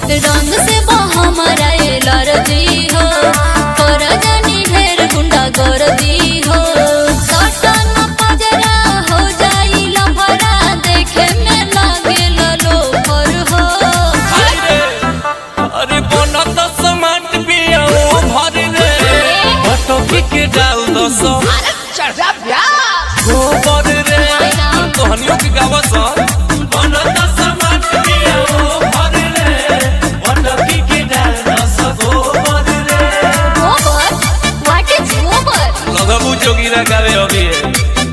रंग से हमारा एलर्जी हो कर जानी ढेर गुंडा कर दी हो सटन पजरा हो जाई लफड़ा देखे में लागे लो पर हो अरे अरे बनत समाट पिया ओ भर रे बटकी के डाल दो सो गोबर रे तोहनियों के गावा सा बनत समाट पिया ओ भर रे बटकी के डाल दो सो गोबर रे गोबर व्हाट इज गोबर लगबू जोगीरा गावे अभी है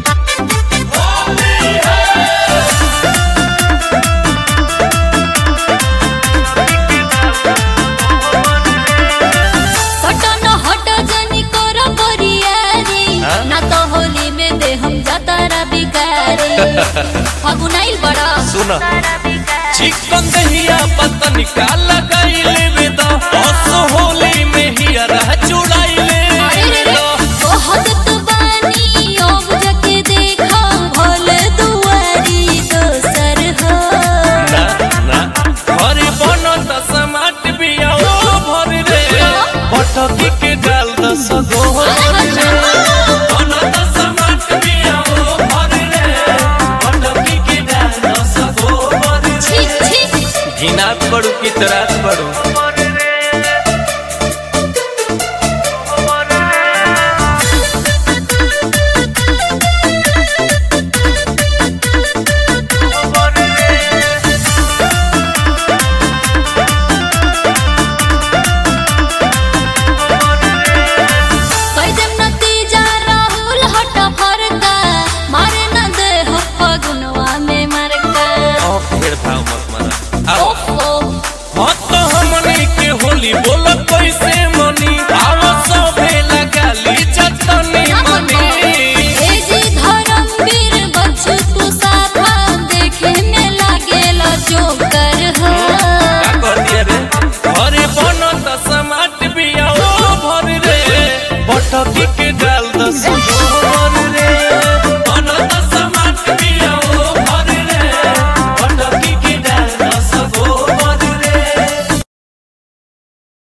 सटन हट जनी कर बरियारी हाँ? ना तो होली में दे हम जतारा बिगारी फगुनाइल बड़ा सुना चिकन दहिया पतन का लगाइले बेदा बस होली में ही रह चुड़ाइले अरे रे रे बहुत तो बानी अब जके देखा भोल दुआरी दोसर हो ना ना हरे बनत समाट बिया ओ भर रे पटकी के डाल दस गोहर रे बनत समाट बिया ओ भर रे पटकी के डाल दस गोहर छी छी घिनात बड़ू की तरात बड़ू